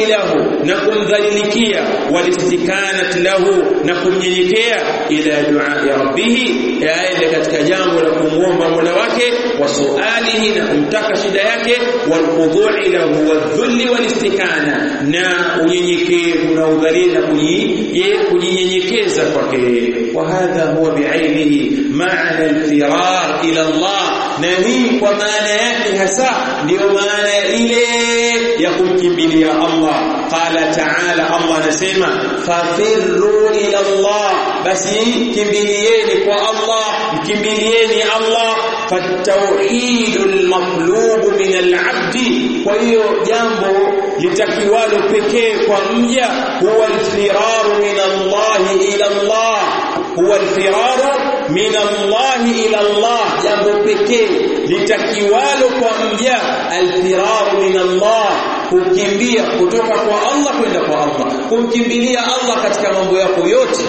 lahu na kumdhalilikia walistikanat lahu na kumnyenyekea ila dua ya rabbih yaende katika jambo la kumwomba Mola wake wa sualihi na kumtaka shida yake walkhudhu'i lahu wadhulli walistikana na unyenyekevu na udhalili na kujinyenyekeza kwake wa hadha huwa bi'ainihi ma'na al-firar ila Allah na hii kwa maana yake hasa ndiyo maana ile ya kumkimbilia Allah qala ta'ala Allah anasema fafirru ila Allah basi kimbilieni kwa Allah mkimbilieni Allah fatauhidul matlub min al-abd kwa hiyo jambo litakiwalo pekee kwa mja huwa al-firaru min Allah ila Allah huwa al-firaru min Allah ila Allah jambo pekee litakiwalo kwa mja al-firaru min Allah kukimbia kutoka kwa Allah kwenda kwa Allah kumkimbilia Allah katika mambo yako yote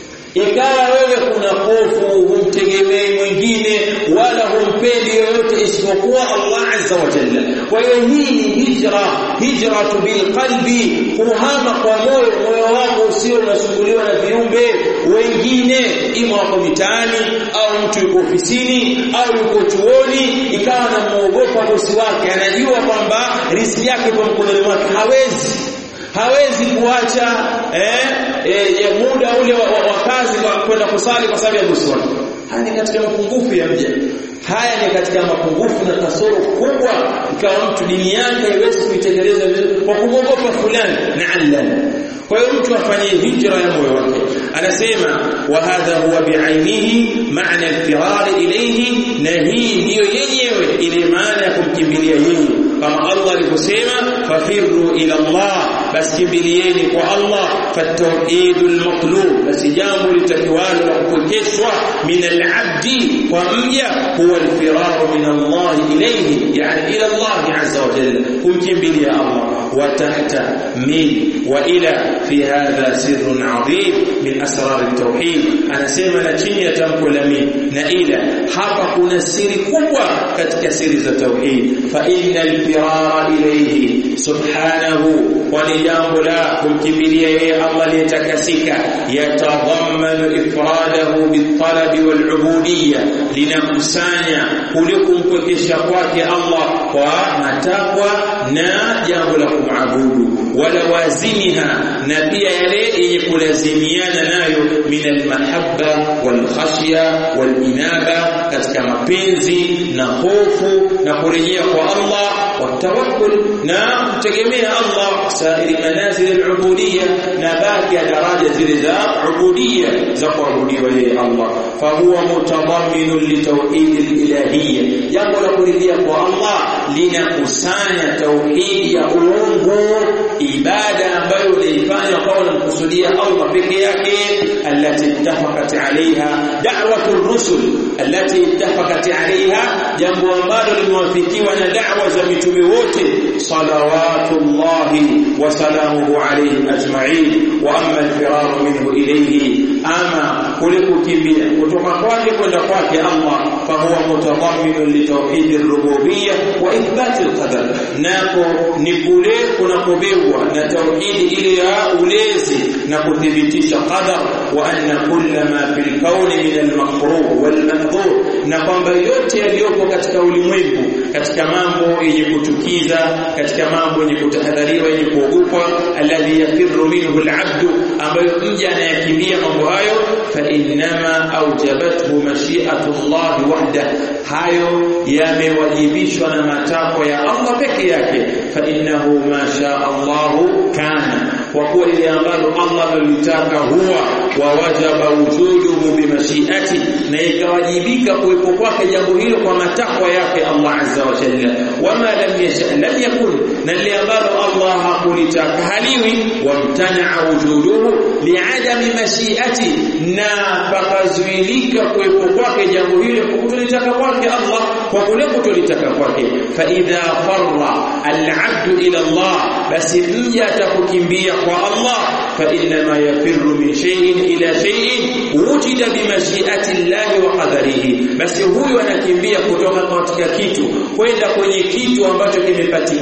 ikawa wewe kuna hofu humtegemei mwingine wala humpendi yoyote isipokuwa Allah azza wa jalla kwa hiyo hii ni hijra hijratu bil qalbi kuhama kwa moyo moyo wako usio unasumbuliwa na viumbe wengine ima wako mitaani au mtu yuko ofisini au yuko chuoni ikawa anamuogopa bosi wake anajua kwamba riziki yake kwa mkononi mwake hawezi hawezi kuacha eh, eh, muda ule wa, wa, wa kazi kwenda kusali kwa sababu ya bosi wake haya ni katika mapungufu ya mja haya ni katika mapungufu na kasoro kubwa ikawa mtu dini yake haiwezi kuitekeleza vizuri kwa kumwogopa fulani na'allan kwa hiyo mtu afanye hijra ya moyo wake anasema wa hadha huwa bi'ainihi ma'na al-firar ilayhi na hii ndiyo yenyewe ile maana ya kumkimbilia yeye kama Allah alivyosema fafirru ila Allah basi kimbilieni kwa Allah fatawhidul matlub basi jambo litakiwalo la kupokeshwa min al-abdi kwa mja huwa al-firar min Allah ilayhi yani ila Allah azza wa jalla kumkimbilia Allah wa tahta min wa ila fi hadha sirrun adhim min asrar at-tauhid anasema na chini ya tamko la min na ila hapa kuna siri kubwa katika siri za tauhid fa innal firara ilayhi subhanahu wa ni jambo la kumkimbilia yeye Allah aliyetakasika yatadhammanu ifradahu bitalabi walubudiyya linakusanya kule kumpwekesha kwake Allah kwa matakwa na jambo la kumabudu wala wazimiha na pia yale yenye kulazimiana nayo min almahabba walkhashya walinaba katika mapenzi na hofu na kurejea kwa Allah watawakkul na kutegemea Allah sairi manazil alubudiyya na baki ya daraja zile za ubudiyya za kuabudiwa yeye Allah fahuwa mutadammin litawhid alilahiyya jambo la kurejea kwa Allah linakusanya tauhidi ya uungu ibada ambayo unaifanya kwa unamkusudia Allah peke yake التي اتفقت عليها دعوة الرسل التي اتفقت عليها jambo ambalo limewafikiwa na da'wa za mitume wote salawatullahi wa salamuhu alayhim ajma'in wa amma al-firar minhu ilayhi ama kule kukimbia kutoka kwake kwenda kwake Allah fa huwa mutadammin li tawhid ar-rububiyyah wa ithbat al-qadar nako ni kule kunakobebwa na tauhidi ile ya ulezi na kuthibitisha qadar wa anna kulla ma fil kauni min al-makruh wal mahdhur na kwamba yote yaliyopo katika ulimwengu katika mambo yenye kuchukiza katika mambo yenye kutahadhariwa yenye kuogopwa alladhi yafirru minhu al-'abd ambayo mja anayakimbia mambo hayo fa innama awjabathu mashi'atu Allah wahda hayo yamewajibishwa na matakwa ya Allah peke yake fa innahu ma sha Allah kana kwa kuwa ile ambalo Allah amelitaka huwa wa wajaba wujuduhu bimashiati na ikawajibika kuwepo kwake jambo hilo kwa matakwa yake Allah azza wa jalla wama lam yasha lam yakun na ile ambalo Allah hakulitaka haliwi wamtana wujuduhu liadami mashiati na pakazuilika kuwepo kwake jambo hilo kwa kutolitaka kwake Allah kwa kule kutolitaka kwake fa idha farra al-abd ila Allah basi mja atakukimbia kwa Allah fa inna ma yafirru min shay'in ila shay'in wujida bi mashi'ati Allah wa qadarihi basi huyu anakimbia kutoka katika kitu kwenda kwenye kitu ambacho kimepatikana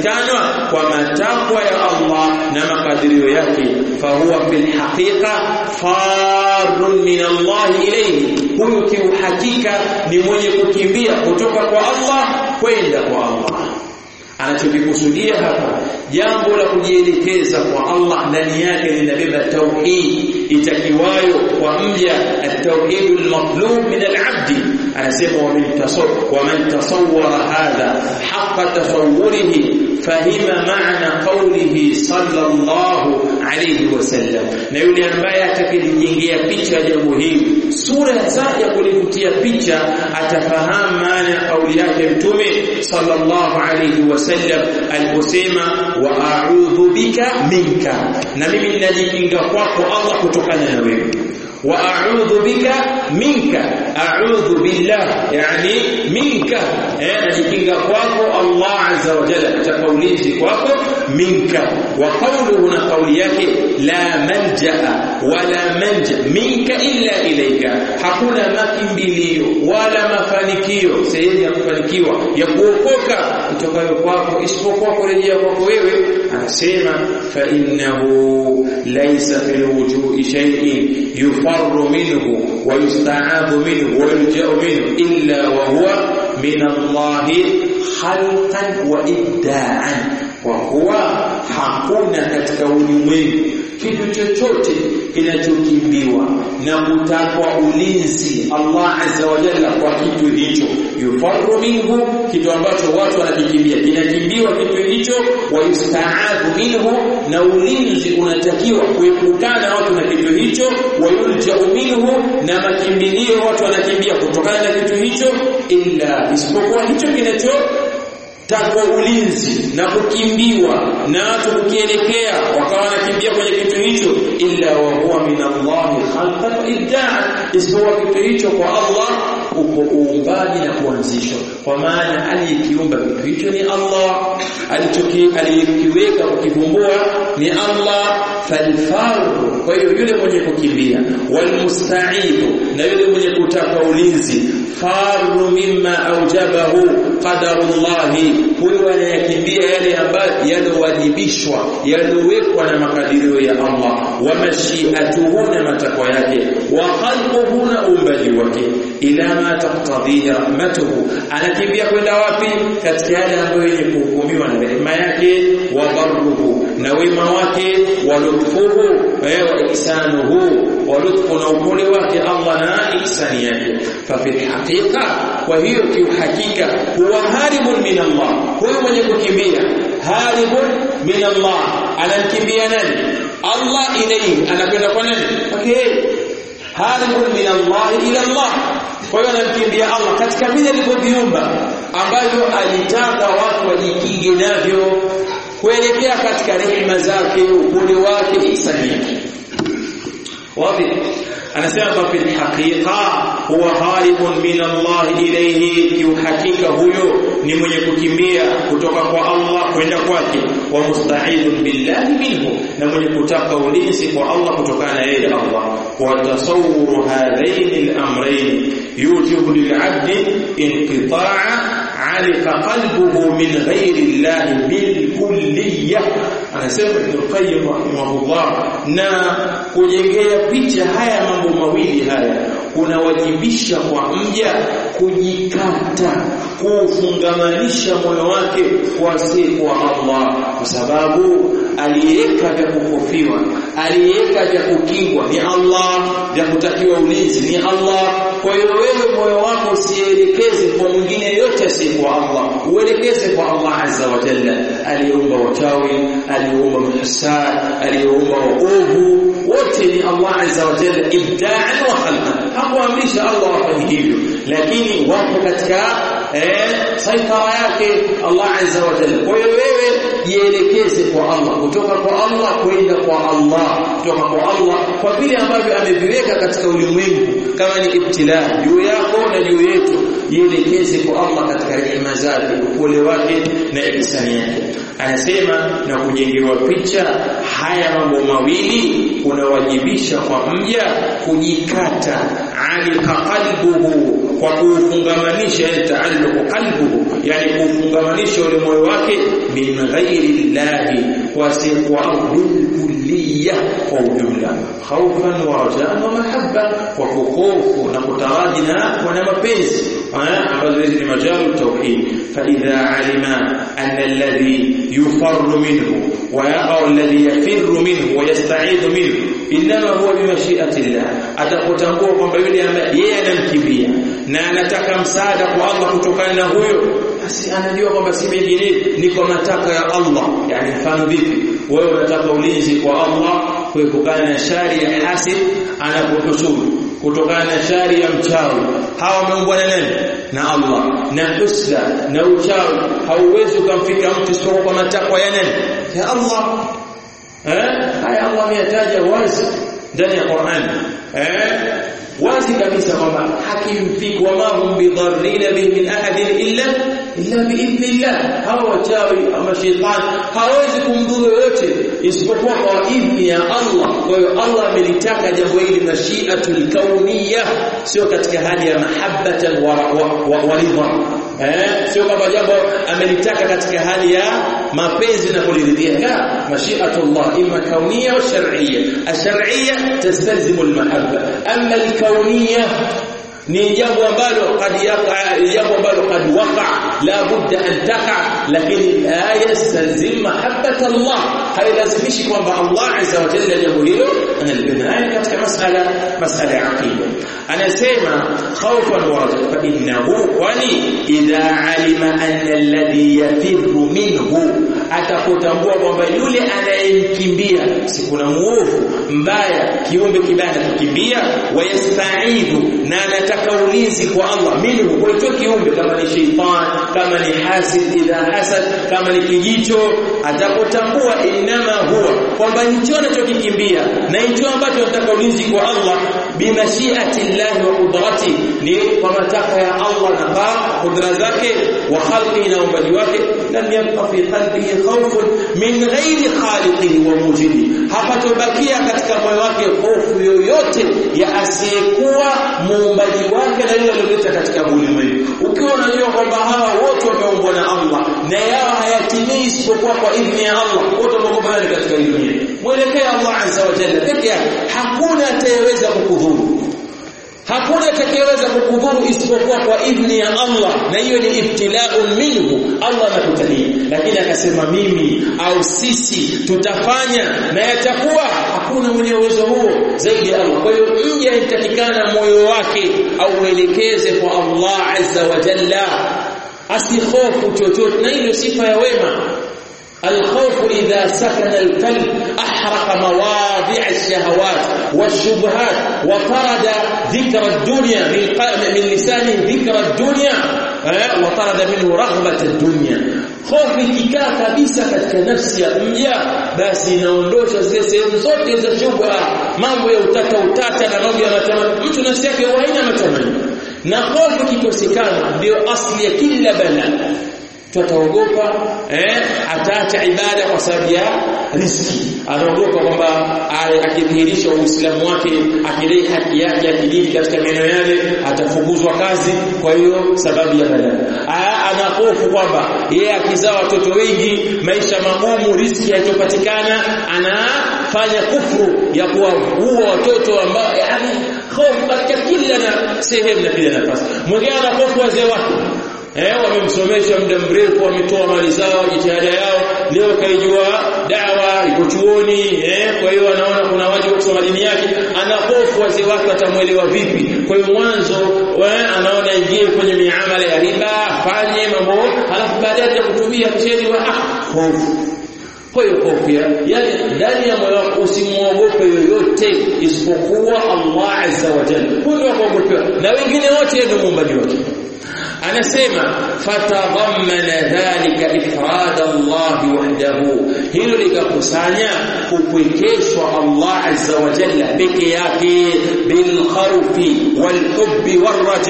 kwa matakwa ya Allah na makadirio yake fahuwa fil haqiqa farun min Allah ilayhi huyu kiuhakika ni mwenye kukimbia kutoka kwa Allah kwenda kwa Allah anachokikusudia hapa jambo la kujielekeza kwa Allah ndani yake linabeba tauhid itakiwayo kwa mja at-tauhid al-matlub min al-'abd anasema wa min tasawwur wa man tasawwara hadha haqqa tasawwurihi fahima maana qawlihi sallallahu alayhi wasallam na yule ambaye atakijengea picha jambo hili sura ya kulivutia picha atafahamu maana ya kauli yake mtume sallallahu alayhi wasallam aliposema wa a'udhu bika minka na mimi ninajikinga kwako Allah kutokana na wewe wa a'udhu bika minka a'udhu billah yani minka eh najikinga kwako Allah azza wa jalla katika ulinzi kwako minka wa qawluhu na kauli yake la manjaa wala manja minka illa ilayka hakuna makimbilio wala mafanikio sehemu ya kufanikiwa ya kuokoka kutokayo kwako isipokuwa kurejea kwako wewe anasema fa innahu laysa fil wujuhi shay'in yufarru minhu wa yusta'adhu minhu wa yulja'u minhu illa wa huwa min Allah khalqan wa ibda'an kwa kuwa hakuna katika ulimwengu kitu chochote kinachokimbiwa na kutakwa ulinzi Allah azza wa jalla kwa kitu hicho yufarru minhu kitu ambacho watu wanakikimbia kinakimbiwa kitu hicho wa yustaadhu minhu na ulinzi unatakiwa kuepukana watu na kitu hicho wa yuljau minhu na makimbilio watu wanakimbia kutokana na kitu hicho illa isipokuwa hicho kinacho takwa ulinzi na kukimbiwa na watu kukielekea wakawa wanakimbia kwenye kitu hicho illa wa huwa min Allah khalqan ibdaa isipokuwa kitu hicho kwa Allah uko uumbaji na kuanzishwa kwa maana aliyekiumba kitu hicho ni Allah alichoki aliyekiweka kukivumbua ni Allah falfaru kwa hiyo yule mwenye kukimbia walmusta'idhu na yule mwenye kutaka ulinzi faru mimma aujabahu qadarullahi huyo anayakimbia yale ambayo yalowajibishwa yalowekwa na makadirio ya Allah wa mashiatuhu na matakwa yake wa khalquhu na uumbaji wake ila ma taqtadhihi rahmatuhu anakimbia kwenda wapi katika yale ambayo yenye kuhukumiwa na rehema yake wa barruhu na wema wake wa lutfuhu wa ihsanuhu wa lutfu na upole wake Allah na ihsani yake fa fi haqiqa kwa hiyo kiuhakika huwa haribun min Allah huyo mwenye kukimbia haribun min Allah anamkimbia nani Allah ilayhi anakwenda kwa nani okay haribun min Allah ila Allah kwa hiyo anamkimbia Allah katika vile alivyoviumba ambavyo alitaka watu wajikinge navyo kuelekea katika rehema zake upole wake ihsani yake wapi anasema kwa fil haqiqa huwa haribun min Allah ilayhi kiuhakika huyo ni mwenye kukimbia kutoka kwa Allah kwenda kwake wa musta'idun billahi minhu na mwenye kutaka ulinzi kwa Allah kutokana na yeye Allah wa tasawwuru hadaini al-amrayn yujibu lil'abdi inqita'a alika qalbuhu min ghairi Allah bil kulliyah anasema Ibn Qayyim rahimahullah na kujengea picha haya mambo mawili haya kunawajibisha kwa mja kujikata kufungamanisha moyo wake kwa siku wa Allah kwa sababu aliyeweka vya kukofiwa aliyeweka vya kukingwa ni Allah vya kutakiwa ulinzi ni Allah kwa hiyo wewe moyo wako usielekeze kwa mwingine yote asiyekuwa Allah uelekeze kwa Allah azza wa jalla aliyeumba wachawi aliyeumba muhsan aliyeumba waovu wote ni Allah azza wa jalla ibda'an wa khalqan hakuamrisha Allah wafanye hivyo lakini wapo katika eh saitara yake Allah azza wa jalla kwa hiyo wewe jielekeze kwa Allah kutoka kwa Allah kwenda kwa Allah kutoka kwa Allah kwa vile ambavyo ameviweka katika ulimwengu kama ni ibtila juu yako na juu yetu jielekeze kwa Allah katika rehema zake upole wake na ihsani yake anasema na kujengewa picha haya mambo mawili kunawajibisha kwa mja kujikata alika qalbuhu kwa kufungamanisha taalluqu qalbuhu yani kufungamanisha ule moyo wake min ghairi llahi kwa siwa bilkulliya kwa ujumla khawfan wa rajaan wa mahabba kwa kuhofu na kutaraji na na mapenzi ambazo hizi ni majalu tauhid fa idha alima anna alladhi yufarru minhu wa yaqa alladhi yafirru minhu wa yasta'idhu minhu inma huwa bimashiati llah atakutambua kwamba yule ambaye yeye anamkimbia na anataka msaada kwa Allah kutokana na huyo basi anajua kwamba si mengine ni kwa mataka ya Allah yani mfano vipi wewe unataka ulinzi kwa Allah kuepukana na shari ya hasid anapokusuru kutokana na shari ya mchawi hawa wameumbwa na nani na Allah na husda na uchawi hauwezi ukamfika mtu isipokuwa kwa matakwa ya nani ya Allah eh haya Allah ameyataja wazi ndani ya Qur'an eh wazi kabisa kwamba hakimfiki wama hum bidharrina bihi min ahadin illa illa biidhnillah hawa wachawi ama shetani hawezi kumdhuru yoyote isipokuwa kwa idhni ya Allah kwa hiyo Allah amelitaka jambo hili mashiatul kauniyya sio katika hali ya mahabbatan wa, wa, wa, wa ridha eh sio kama jambo amelitaka katika hali ya mapenzi na kuliridhia la mashiatullah imma kauniyya au shar'iyya ash-shar'iyya tastalzimu al-mahabba amma al-kauniyya ni jambo ambalo kad yaqa jambo ambalo kad waqa la budda an taqa lakini la yastalzim mahabbata Allah hailazimishi kwamba Allah azza wa jalla jambo hilo analibinaya katika masala masala ya aqida anasema khawfan wa rajaa fa innahu kwani idha alima anna alladhi yafirru minhu atakutambua kwamba yule anayemkimbia si kuna muovu mbaya kiumbe kibaya kukimbia wayasta'idhu na anataka ulinzi kwa Allah minhu kwa hicho kiumbe kama ni sheitan kama ni hasid idha hasad kama ni kijicho atakotambua inama huwa kwamba hicho anachokikimbia na hicho ambacho anataka ulinzi kwa Allah bimashiati llahi wa qudrati ni kwa matakwa ya Allah na kwa kudra zake wa khalqi na uumbaji wake lam yabqa fi qalbihi khawfun min ghairi khaliqihi wa mujidihi hapatobakia katika moyo wake hofu yoyote ya asiyekuwa muumbaji wake na yule aliyoleta katika ulimwengu ukiwa unajua kwamba hawa wote wameumbwa na Allah na yao hayatimii isipokuwa kwa idhni ya Allah wote wamekubali katika dunia mwelekee Allah azza wa jalla peke yake hakuna atayeweza kukudhuru hakuna atakayeweza kukudhuru isipokuwa kwa idhni ya Allah na hiyo ni ibtilaun minhu Allah anakutania lakini akasema mimi au sisi tutafanya na yatakuwa hakuna mwenye uwezo huo zaidi ya Allah kwa hiyo mja inatakikana moyo wake au uelekeze kwa Allah azza wa jalla asihofu chochote na hiyo sifa ya wema الخوف إذا سكن القلب أحرق مواضع الشهوات والشبهات وطرد ذكر الدنيا من من لسانه ذكر الدنيا وطرد منه رغبة الدنيا hofu ikikaa kabisa katika nafsi ya mja basi inaondosha zile sehemu zote za shubha mambo ya utata utata na mambo ya matamanio mtu nafsi yake haina matamanio na hofu ikikosekana ndio asli ya kila balaa tutaogopa eh ataacha ibada kwa sababu ya riski anaogopa kwamba akidhihirisha uislamu wake akidai haki yake ya kidini katika maeneo yale atafukuzwa kazi kwa hiyo sababu ya balaa ana hofu kwamba yeye akizaa watoto wengi maisha magumu riski haitopatikana anafanya kufuru ya kuwaua watoto ambao yani hofu katika kila na sehemu na kila nafasi mwingine ana hofu wazee wake eh wamemsomesha muda mrefu wametoa mali zao jitihada yao leo kaijua dawa iko chuoni eh kwa hiyo anaona kuna wajibu kusoma dini yake ana hofu wazee wake watamuelewa vipi kwa hiyo mwanzo anaona ingie kwenye miamala ya riba afanye mambo halafu baadaye atakutumia mcheni wa ah hofu kwa hiyo hofu yani ndani ya moyo wako usimuogope yoyote isipokuwa Allah azza wa jalla huyo kuogopewa na wengine wote ndio muumbaji wake anasema fatadhammana dhalika ifrad Allah wahdahu hilo likakusanya kupwekeshwa Allah azza wa jalla peke yake bil khawfi wal hubbi war raja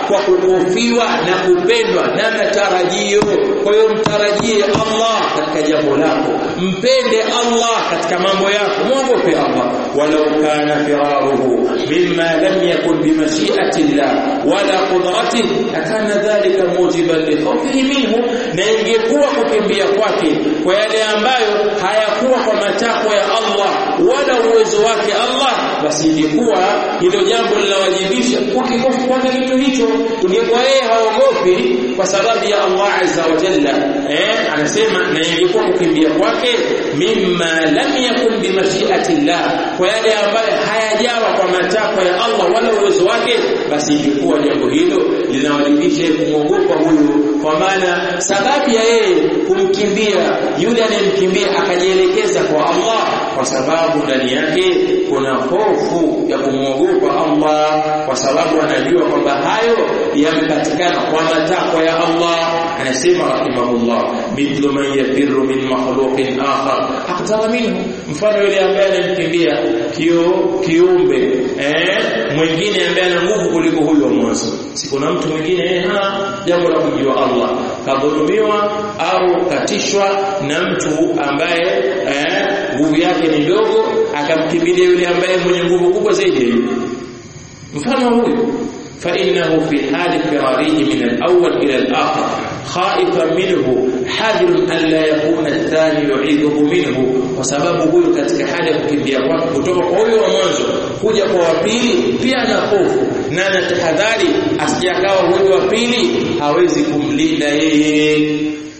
kwa kukofiwa na kupendwa na matarajio kwa hiyo mtarajie Allah katika jambo lako mpende Allah katika mambo yako muogope Allah walau kana firaruhu mimma lam yakun bimashiati Allah wala qudratihi akana dhalika mujiban li khawfihi minhu na ingekuwa kukimbia kwake kwa yale ambayo hayakuwa kwa matakwa ya Allah wala uwezo wake Allah basi ingekuwa hilo jambo linawajibisha kukikofu kwake kitu hicho ingekuwa yeye haogopi kwa sababu ya Allah azza wa jalla eh anasema na ingekuwa kukimbia kwake mimma lam yakun bimashiati Allah kwa yale ambayo hayajawa kwa matakwa ya Allah wala uwezo wake basi ingekuwa jambo hilo linawajibisha kumwogopa huyu kwa maana sababu ya yeye kumkimbia yule anayemkimbia akajielekeza kwa Allah kwa sababu ndani yake kuna hofu ya kumwogopa Allah kwa sababu anajua kwamba hayo yamepatikana kwa matakwa ya Allah anasema rahimahullah mithlu man yafirru min makhluqin akhar aqtara minhu mfano yule ambaye anamkimbia kio kiumbe eh mwingine ambaye ana nguvu kuliko huyo mwanzo si kuna mtu mwingine eh hana jambo la kujua Allah kadhulumiwa au katishwa na mtu ambaye eh nguvu yake ni ndogo akamkimbilia yule ambaye mwenye nguvu kubwa zaidi mfano huyu فإنه في حال فراره من الأول إلى الآخر خائفا منه حذر أن لا يكون الثاني يعيذه منه وسبب huyu katika hali ya kukimbia kwake kutoka kwa huyo wa mwanzo kuja kwa wa pili pia ana hofu na anatahadhari asijakawa huyo wa pili hawezi kumlinda yeye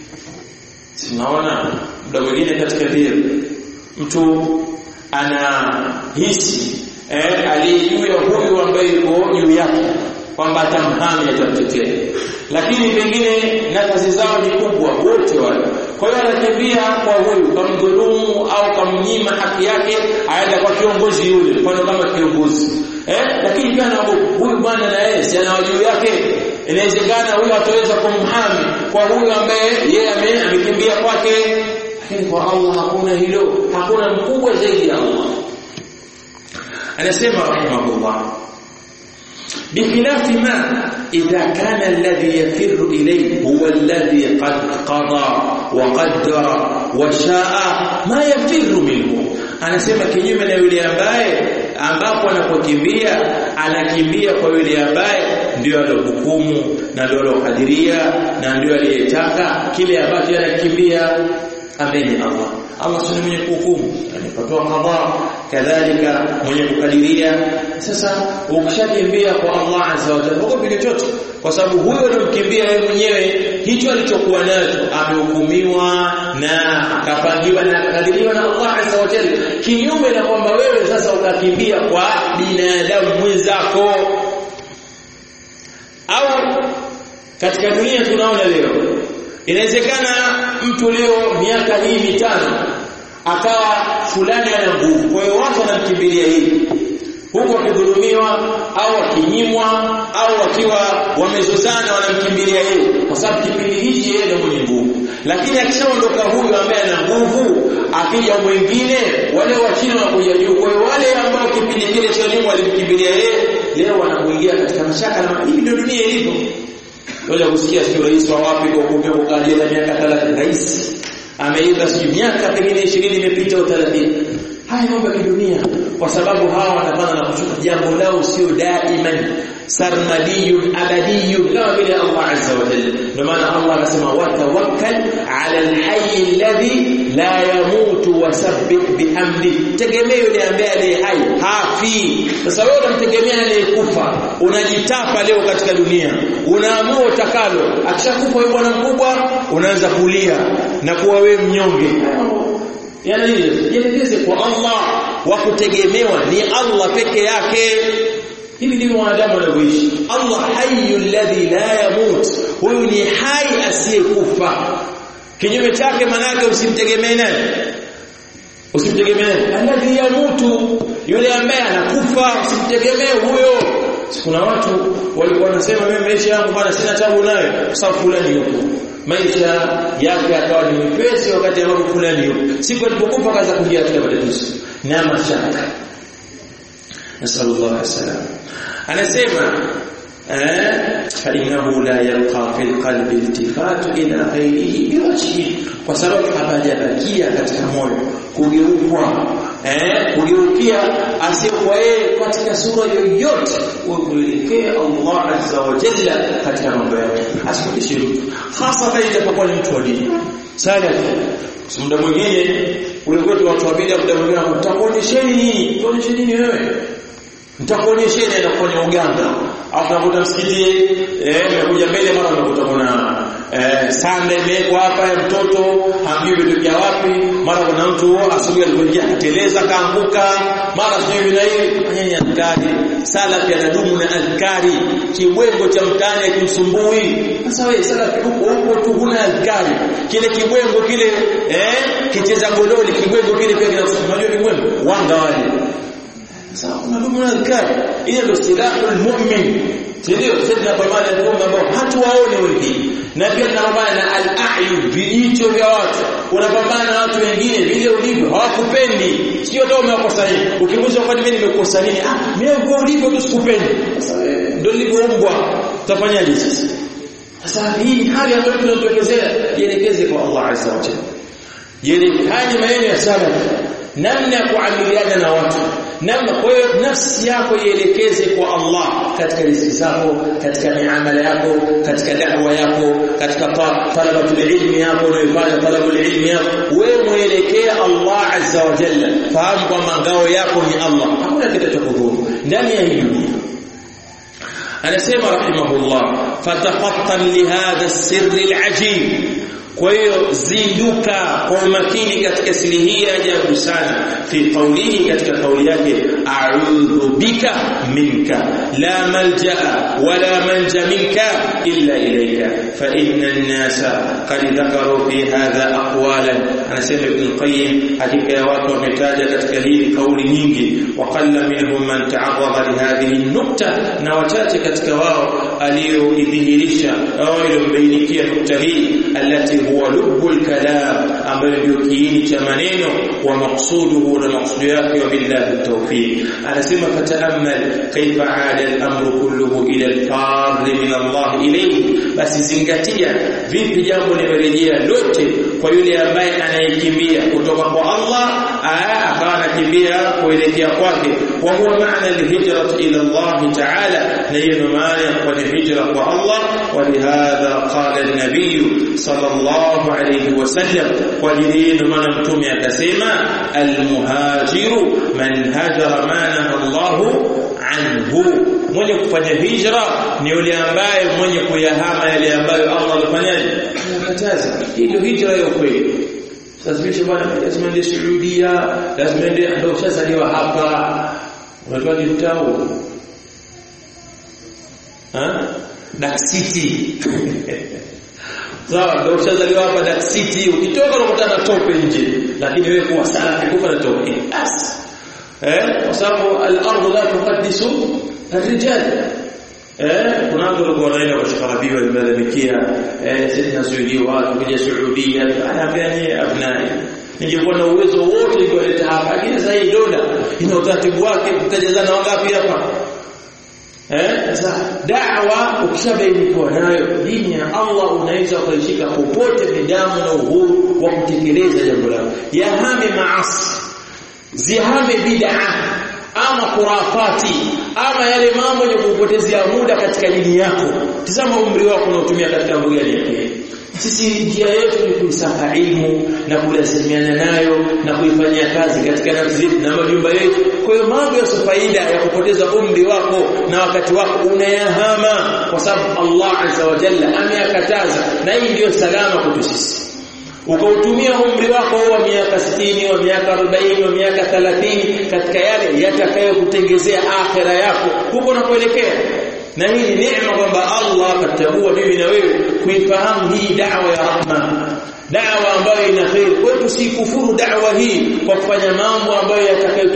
tunaona muda mwingine katika dini mtu anahisi eh aliyejuu ya huyu ambaye yuko juu yake kwamba atamhami atamtetea lakini pengine nafasi zao ni kubwa wote wale kwa hiyo anakimbia kwa huyu kamdhulumu au kamnyima haki yake aenda kwa kiongozi yule mfano kama kiongozi eh lakini pia na huyu bwana na yeye si ana juu yake inawezekana huyu ataweza kumhami kwa huyu ambaye yeye amekimbia kwake lakini kwa Allah hakuna hilo hakuna mkubwa zaidi ya Allah anasema rahimahullah بخلاف ما إذا كان الذي يفر إليه هو الذي قد قضى وقدر وشاء ما يفر منه anasema kinyume na yule ambaye ambapo anapokimbia anakimbia kwa yule ambaye ndio alohukumu na ndio alokadiria na ndio aliyetaka kile ambacho anakimbia ambaye ni Allah Allah si mwenye kuhukumu anapatoa qadha kadhalika mwenye kukadiria sasa ukishakimbia kwa Allah azza wa jalla uko chochote kwa sababu huyo aliyomkimbia yeye mwenyewe hicho alichokuwa nacho amehukumiwa na akapangiwa na akadiriwa na Allah azza wa jalla kinyume na kwamba wewe sasa ukakimbia kwa binadamu mwenzako au katika dunia tunaona leo inawezekana mtu leo miaka hii mitano akawa fulani ana nguvu kwa hiyo watu wanamkimbilia hivi huku wakidhulumiwa au wakinyimwa au wakiwa wamezozana wanamkimbilia yeye kwa sababu kipindi hichi yeye ndio mwenye nguvu lakini akishaondoka huyu ambaye ana nguvu akija mwingine wale wa chini wanakuja juu kwa hiyo wale ambao kipindi kile cha nyuma walimkimbilia yeye leo wanakuingia katika mashaka na hivi ndio dunia ilivyo wale kusikia sio rais wa wapi kwa kumbea ukalia na miaka 30 rais ameiba sio miaka pengine 20 imepita au 30 haya mambo ya kidunia kwa sababu hawa wanapanda na kushuka jambo lao sio daiman sarmadiyun abadiyun kama vile Allah azza wa jalla ndio maana Allah anasema watawakkal ala alhayy alladhi la yamutu wasabbih bihamdi tegemea yule ambaye aliye hai hafi sasa wewe unamtegemea aliyekufa unajitapa leo katika dunia unaamua utakalo akishakufa yule bwana mkubwa unaanza kulia na kuwa wewe mnyonge yani jielekeze kwa Allah wa kutegemewa ni Allah peke yake hivi ndivyo wanadamu wanavyoishi Allah hayyul ladhi la yamut huyu ni hai asiyekufa kinyume chake manake usimtegemee nani usimtegemee alladhi yamutu yule ambaye anakufa usimtegemee huyo kuna watu walikuwa wanasema mimi maisha yangu bwana sina tabu nayo kwa sababu fulani yuko maisha yake akawa ni mepesi wakati ambapo fulani yuko siku alipokufa kaza kuingia katika matatizo na mashaka nasallallahu alaihi wasallam anasema فإنه لا يبقى في القلب التفات إلى غيره بوجهه kwa sababu hapajabakia katika moyo kugeukwa eh kugeukia asiyekuwa yeye katika sura yoyote kuelekea Allah azza wa jalla katika mambo yake asikudishe mtu hasa pale itakapokuwa ni mtu wa dini sana muda mwingine ule kwetu watu wa bid'a muda mwingine mtakuonyesheni nini tuonyesheni nini wewe nitakuonyesheni anafanya uganga afu nakuta msikiti eh nimekuja mbele mara nakuta kuna eh sanda imewekwa hapa ya mtoto hamjui vitu vya wapi mara kuna mtu asubuhi alipoingia kateleza kaanguka mara sijui na hivi fanyeni adhkari salafi anadumu na adhkari kibwengo cha mtani kimsumbui sasa wewe salafi huko huko tu huna adhkari kile kibwengo kile eh kicheza godoli kibwengo kile pia kinasumbua unajua kibwengo wanga wale sawa unadumu na adhkari ile ndio silahul mu'min ndio sisi tunapambana na mambo ambao hatuwaone wengine na pia tunapambana na al-a'yun vijicho vya watu unapambana na watu wengine vile ulivyo hawakupendi sio hata umewakosa nini ukimuuliza kwa nini nimekosa nini ah mimi kwa ulivyo tu sikupendi sasa ndio nilivyoumbwa utafanyaje sasa sasa hii hali ambayo tunatokezea jielekeze kwa Allah azza wa jalla jielekeze hadi maneno ya salaf namna ya kuamiliana na watu namna kwa hiyo nafsi yako ielekeze kwa Allah katika riziki zako katika miamala yako katika da'wa yako katika talabatul ilmi yako unayofanya talabul ilmi yako wewe muelekee Allah azza wa jalla fahamu kwamba ngao yako ni Allah hakuna kitakachokudhuru ndani ya hii dunia anasema rahimahullah fatafattan lihadha sirri alajib kwa hiyo zinduka kwa umakini katika siri hii ya ajabu sana fi qawlihi katika kauli yake a'udhu bika minka la malja'a wala manja minka illa ilayka fa inna an-nasa qad dhakaru fi hadha aqwalan anasema ibn qayyim hakika ya watu wametaja katika hii kauli nyingi wa qalla minhum man ta'arrada li hadhihi an-nukta na wachache katika wao aliyoidhihirisha au iliyombainikia nukta hii alati huwa lubul kalam ambayo ndio kiini cha maneno wa maqsuduhu na maqsudu yake wa billahi tawfiq anasema fataamal kaifa aada al-amru kulluhu ila al-far min Allah ilayhi basi zingatia vipi jambo limerejea lote kwa yule ambaye anayekimbia kutoka kwa Allah akawa anakimbia kuelekea kwake wa huwa maana al-hijrat ila Allah ta'ala na hiyo maana ya kufanya hijra kwa Allah wa lihadha qala an-nabiy sallallahu alayhi wasallam kwa ajili maana mtume akasema al-muhajiru man hajara ma nahaa Allah anhu mwenye kufanya hijra ni yule ambaye mwenye kuyahama yale ambayo Allah alifanyaje anakataza hii ndio hijra ya ukweli lazima bwana lazima ende Saudia lazima ende ndio ushazaliwa hapa unatoa kitao ha Dark City sawa ndio ushazaliwa hapa Dark City ukitoka unakutana tope nje lakini wewe kuwa salafi kufa na tope basi eh kwa sababu al-ardu la tuqaddisu الرجال eh kuna watu walikuwa wanaenda kwa shikarabiwa limelalamikia eh sisi tunasujudiwa watu kuja Saudia anaambia nyie abnai ningekuwa na uwezo wote ningeleta hapa lakini sasa hii dola ina utaratibu wake mtajazana wangapi hapa eh sasa da'wa ukishabainikiwa nayo dini ya Allah unaweza kuishika popote midamu na uhuru wa kutekeleza jambo lako yahame maasi zihame bid'ah ama kurafati ama yale mambo ya kupotezea muda katika dini yako tazama umri wako unaotumia katika mambo gani yake sisi njia yetu ni kuisaka ilmu na kulazimiana nayo na kuifanyia kazi katika nafsi zetu na majumba yetu kwa hiyo mambo ya faida ya kupoteza umri wako na wakati wako unayahama kwa sababu Allah azza wa jalla ameyakataza na hii ndiyo salama kwetu sisi ukautumia umri wako wa miaka 60 wa miaka 40 wa miaka 30 katika yale yatakayokutengezea akhera yako huko unakoelekea na hii ni neema kwamba Allah akatagua mimi na wewe kuifahamu hii da'wa ya rahma da'wa ambayo ina khair kwa tusikufuru da'wa hii kwa kufanya mambo ambayo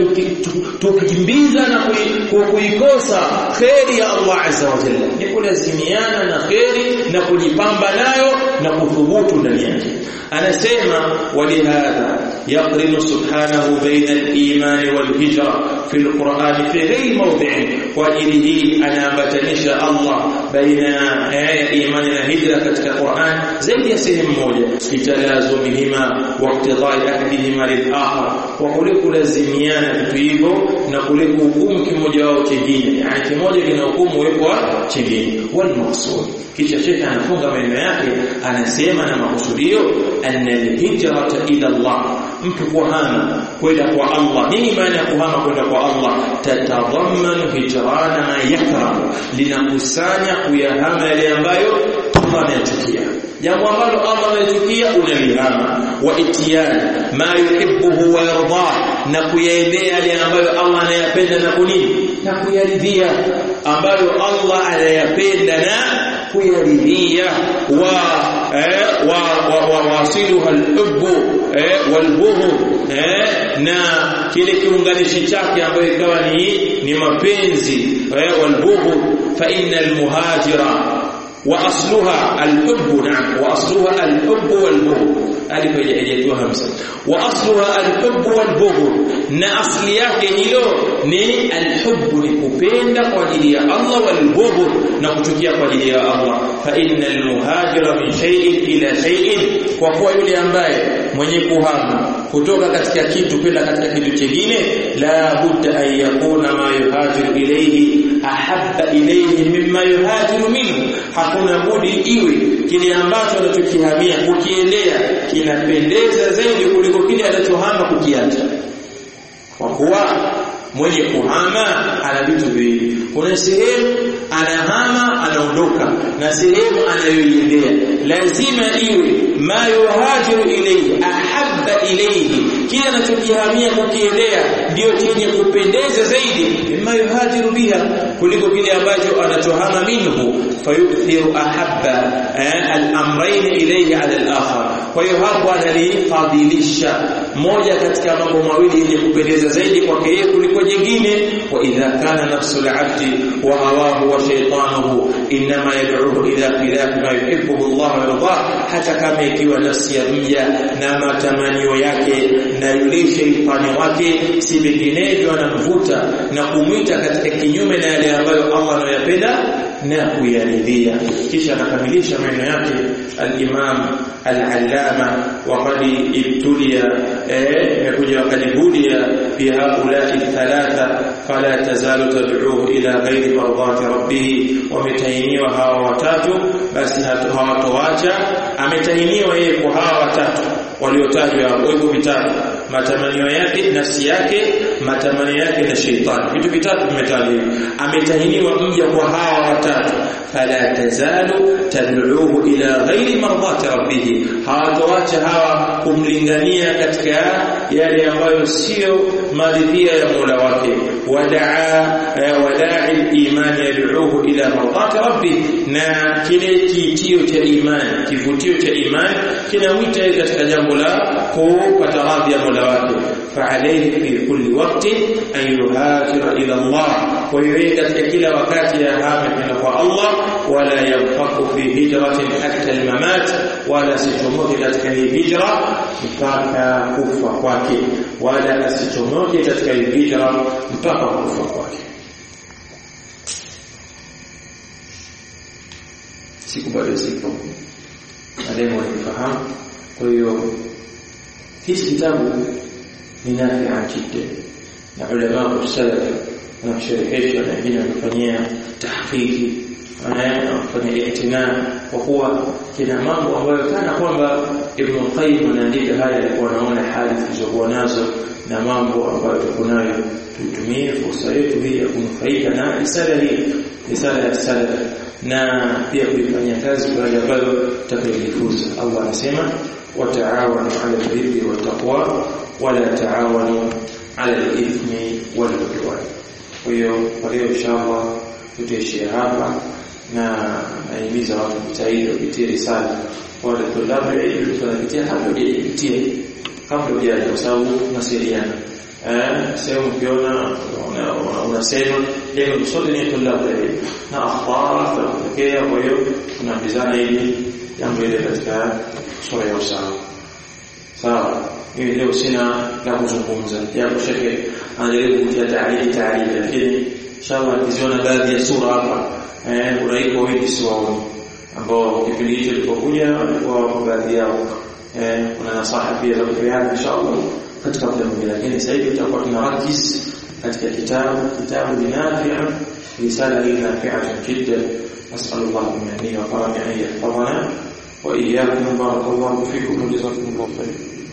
yatakayotukimbiza na kuikosa khairi ya Allah azza wa jalla ni kulazimiana na khairi na kujipamba nayo na kuthubutu ndani yake anasema walihadha yaqrinu subhanahu baina al-iman wal-hijra fi al-Qur'an fi ghayri mawdi'in kwa ajili hii anaambatanisha Allah baina ya imani na hijra katika Qur'an zaidi ya sehemu moja bitalazumihima wa iqtidai ahadihima lil-akhar wa kule kulazimiana vitu hivyo na kule kuhukumu kimoja wao kingine yani kimoja kinahukumu wepo wa kingine wal maqsud kisha shekha anafunga maneno yake anasema na makusudio anna al-hijrata ila Allah mtu kuhama kwenda kwa Allah nini maana ya kuhama kwenda kwa Allah tatadhammanu hijrana ma yakrahu linakusanya kuyahama yale ambayo Allah anayachukia jambo ambalo Allah anachukia unalihama wa itiyana ma yuhibbuhu wa yardah na kuyaendea yale ambayo Allah anayapenda na kunini na kuyaridhia ambayo Allah anayapenda na kuyaridhia wa eh, wa wa wasiluha al-hubb eh, wal-bughd eh, na kile kiunganishi chake ambayo ikawa ni ni mapenzi eh, wal-bughd fa innal muhajira واصلها الحب نعم واصلها الحب والبغض alif haijatiwa hamsa wa asluha alhubb walbughd na asli yake hilo ni alhubb ni kupenda kwa ajili ya Allah walbughd na kuchukia kwa ajili ya Allah fa innal muhajira min shay'in ila shay'in kwa kuwa yule ambaye mwenye kuhama kutoka katika kitu kwenda katika kitu kingine la budda an yakuna ma yuhajiru ilayhi ahabba ilayhi mimma yuhajiru minhu hakuna budi iwe kile ambacho anachokihamia kukiendea kinapendeza zaidi kuliko kile anachohama kukiacha kwa kuwa mwenye kuhama ana vitu viwili kuna sehemu anahama anaondoka na sehemu anayoiendea lazima iwe ma yuhajiru ilayhi ahabba ilayhi kile anachokihamia kukiendea ndio chenye kupendeza zaidi mimma yuhajiru biha kuliko kile ambacho anachohama minhu fayuthiru ahabba al-amrayn ilayhi ala al-akhar kwa hiyo hapo analifadhilisha moja katika mambo mawili yenye kupendeza zaidi kwake yeye kuliko jingine wa idha kana nafsul abdi wa hawahu wa shaytanuhu inma yad'uhu ila khilaf ma yuhibbu Allah wa yardah hata kama ikiwa nafsi ya mja na matamanio yake na yule shaytani wake si vinginevyo anamvuta na kumwita katika kinyume na yale ambayo Allah anayapenda na kuyaridhia kisha anakamilisha maneno yake al-Imam al-Allama وقد ابتلي يكون وقد بلي بهؤلاء الثلاثة فلا تزال تدعوه إلى غير مرضات ربه ومتهينيwa hawa watatu basi hawatoacha ametahiniwa yeye kwa hawa watatu waliotajwa hapo hivyo vitatu matamanio yake nafsi yake matamanio yake na sheitani vitu vitatu vimetajwa ametahiniwa mja kwa hawa watatu fala tazalu tad'uhu ila ghairi mardati rabbih hawatoacha hawa kumlingania katika yale ambayo sio maridhia ya Mola wake wadaa wadaa al-iman yad'uhu ila mardati rabbih na kile kiitio cha imani kivutio cha imani kinamwita katika jambo la kupata radhi ya Mola wake فعليه في كل وقت أن يهاجر إلى الله ويريد كلا وقت يهاجر إلى الله ولا ينفق في هجرة حتى الممات ولا ستموت katika hijra mpaka kufa kwake wala asitomoke katika hijra mpaka kufa kwake siku bado siku alemo nifahamu kwa hiyo hichi kitabu ni nafia jiddan na ulama salaf wanasherehesha na wengine wanafanyia tahqiqi wanafanya itina kwa kuwa kina mambo ambayo kana kwamba Ibn Qayyim anaandika haya alikuwa anaona hali tulizokuwa nazo na mambo ambayo tuko nayo tutumie fursa yetu hii ya kunufaika na risala hii risala ya salaf na pia kuifanyia kazi kwa wale ambao tutakayojifunza Allah anasema وتعاونوا على البر والتقوى ولا تعاونوا على الإثم والعدوان hiyo kwa leo inshallah tutaishia hapa na naimiza watu kujitahidi kupitia risala wale tulabu ilmu tunapitia kabla hujapitia kabla hujaja kwa sababu tunasaidiana eh sehemu ukiona unasema leo sote ni tulabu na akhbar tunatokea kwa hiyo tunaambizana ili jambo ile katika sura ya usawa sawa mimi leo sina la kuzungumza japo shekhe anajaribu kutia taarifa taarifa lakini inshallah nikiziona baadhi ya sura hapa eh uraiko wengi siwaoni ambao kipindi hicho kilipokuja walikuwa baadhi yao eh kuna nasaha pia za kupeana inshallah katika muda mwingine lakini sasa hivi tutakuwa tunarakiz katika kitabu kitabu binafi'a risala hii nafi'a jiddan as'al Allah min wa karamihi an yahfazana wa iyyakum barakallahu fikum wa jazakumullahu khairan